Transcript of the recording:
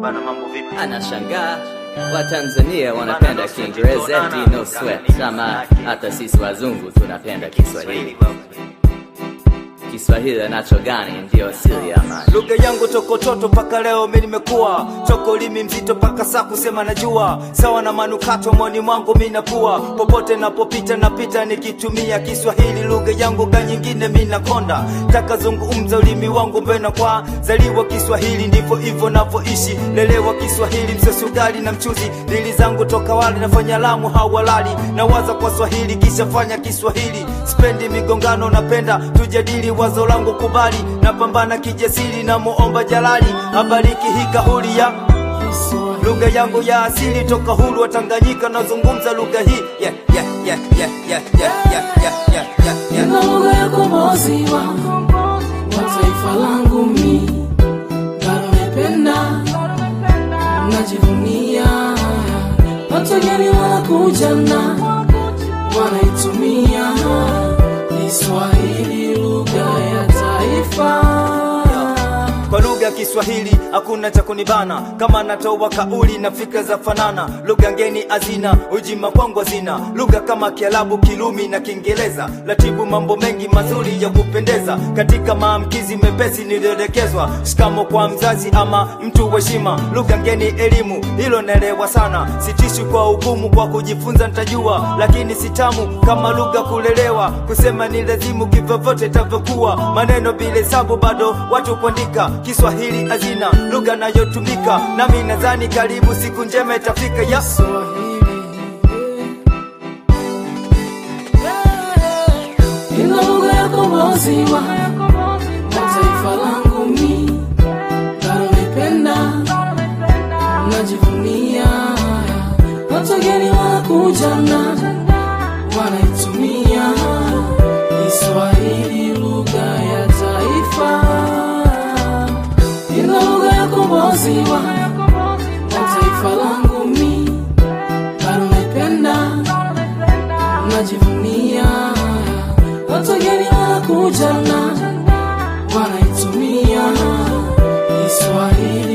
Bana mambo vipi? Anashangaa Watanzania wanapenda Kiingereza eti no sweat, ama hata sisi wazungu tunapenda Kiswahili. Kiswahili anacho gani ndio asili ya amani. lugha yangu tokototo mpaka leo mi nimekuwa toko limi mzito mpaka saa kusema najua sawa na manukato moni mwangu mi napua popote napopita napita nikitumia kiswahili lugha yangu ga nyingine mi nakonda taka zungumza ulimi wangu mbena kwa zaliwa kiswahili ndivyo hivyo navyoishi lelewa kiswahili msesugali na mchuzi dili zangu toka wali nafanya lamu hawalali nawaza kwa swahili kisha fanya kiswahili spendi migongano napenda tujadili wazo langu kubali napambana kijasiri na muomba jalali abariki hii kauli ya lugha yangu ya asili toka huru wa Tanganyika nazungumza lugha hii yeah, yeah, yeah, yeah, yeah, yeah, yeah, yeah, yeah, yeah, yeah. Nina lugha ya kombozi wa wa taifa langu mi bado naipenda najivunia watu wageni wanakuja na wanaitumia Kiswahili lugha ya taifa kwa lugha ya Kiswahili hakuna cha kunibana, kama natoa kauli na fikra za fanana. Lugha ngeni hazina ujima kwangu hazina, lugha kama Kiarabu, Kirumi na Kiingereza, ratibu mambo mengi mazuri ya kupendeza, katika maamkizi mepesi niliodekezwa, shikamo kwa mzazi ama mtu wa heshima. Lugha ngeni elimu, hilo naelewa sana, sitishi kwa ugumu, kwa kujifunza nitajua, lakini sitamu kama lugha kulelewa, kusema ni lazimu kivyovyote itavyokuwa, maneno bila hesabu bado watu kuandika Kiswahili hazina lugha nayotumika, nami nadhani karibu siku njema itafika ya Nina lugha ya kombozi wa wa taifa langu mi bado naipenda najivunia watu wageni wanakuja na wanaitumia Kiswahili lugha ya taifa Nina lugha ya kombozi wa wa taifa langu mi bado naipenda najivunia watu wageni wanakuja na wanaitumia Kiswahili